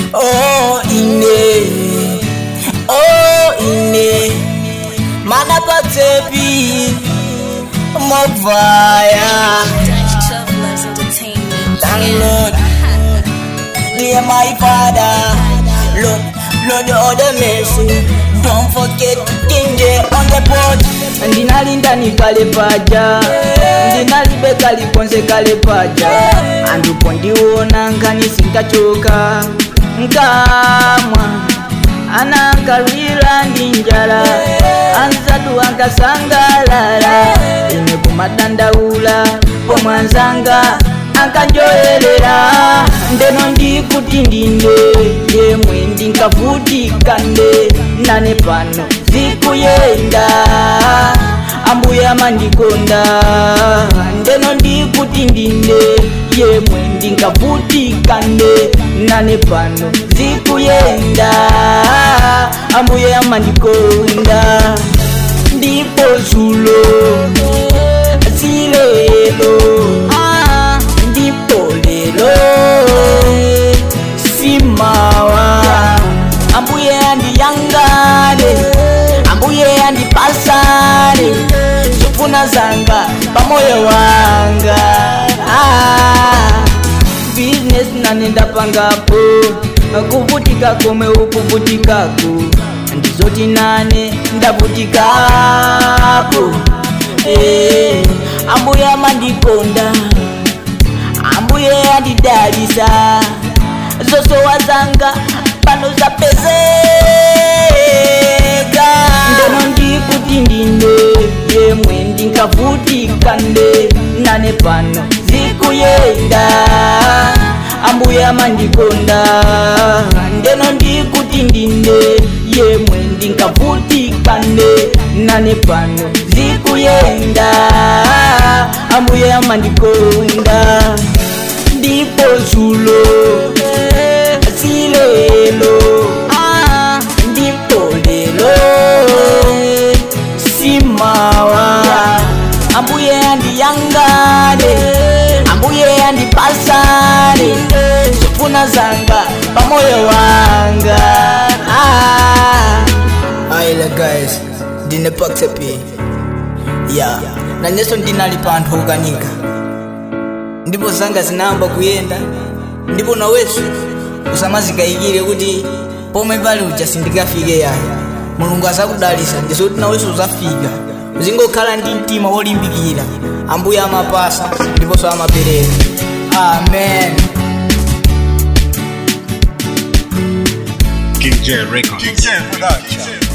oh ine oh ine mana patsepi mobvaya Dutch Travelers Entertainment. download dear my father lord lord all the mercy don't forget kinje on the board ndinalinda nikale paja ndinalibe kalikonze kale paja andupo ndiwona nkani sinkachoka nkamwa anankalwila ndi njala anzatu ankasangalala ine kumadandaula pomwanzanga ankanjoyelera ndeno ndikuti ndinde yemwe ndinkavutikande nane pano zikuyenda ambuye amandikonda ndeno ndikuti ndinde yemwe ndinkavutikande nane pano zikuyenda ambuye amandikonda ndipo zulo zilelo ah, ndipo lelo simawa ambuye andiyangale ambuye andipasale zofuna zanga pamoyo wanga ah, business nanenda pangapo kuvutika komwe ukuvutikako ndizoti nane ndavutikapo eh, ambuye amandikonda ambuye andidalisa zosowa zanga pano zapezeka ndeno ndikuti ndine yemwe ndinkavutikande nane pano zikuyenda ambuye amandikonda ndeno ndikuti ndine yemwe ndinkavutikande nane pano zikuyenda ambuye amandikonda ndipo zulo silelo ah, ndipo lelo simawa ambuye andiyangale ambuye andipasale zofuna zanga pamoyo wanga ah. aila guys ndine paksepi ya nanyeso ndinali panthu okanika ndipo zanga zinayamba kuyenda ndipo naweso usamazikayikire kuti pomwe pali uja sindikafike yayi mulungu azakudalisa ndizoti naweso uzafika uzingokhala ndi mtima wolimbikira ambuye amapasa ndiponso amapereka amen King J Records. King J Production.